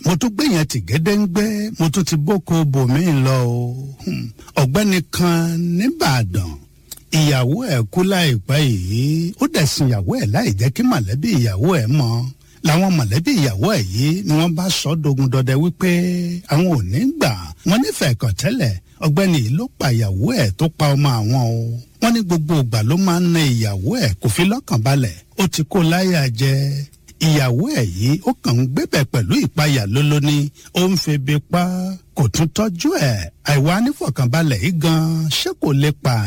mo tún gbé yẹn tì gédéǹgbé mo tún ti bóko bòmí lọ o Hmm. ọ̀gbẹ́ni kan nìbàdàn ìyàwó ẹ̀ kú láìpẹ́ yìí ó dẹ̀ sin ìyàwó ẹ̀ láì jẹ́ kí mọ̀lẹ́bí ìyàwó ẹ̀ mọ̀ làwọn mọ̀lẹ́bí ìyàwó ẹ̀ yìí ni wọ́n bá sọ dogun dọdẹ wípé àwọn ò ní gbà wọ́n nífẹ̀ẹ́ kàn tẹ́lẹ̀ ọ̀gbẹ́ni yìí ló pa ìyàwó ẹ̀ tó pa ọmọ àwọn o wọ́n ní gbogbo ìgbà ló máa ń na ìyàwó ẹ̀ kò fi lọ́kàn balẹ̀ ó ti kó láyà jẹ ìyàwó ẹ̀ yìí ó kàn ń gbébẹ̀ pẹ̀lú ìpayà lólóní ó ń febi pa kò tún tọ́jú ẹ̀ àìwá nífọ̀kànbalẹ̀ yìí gan ṣé kò lè pa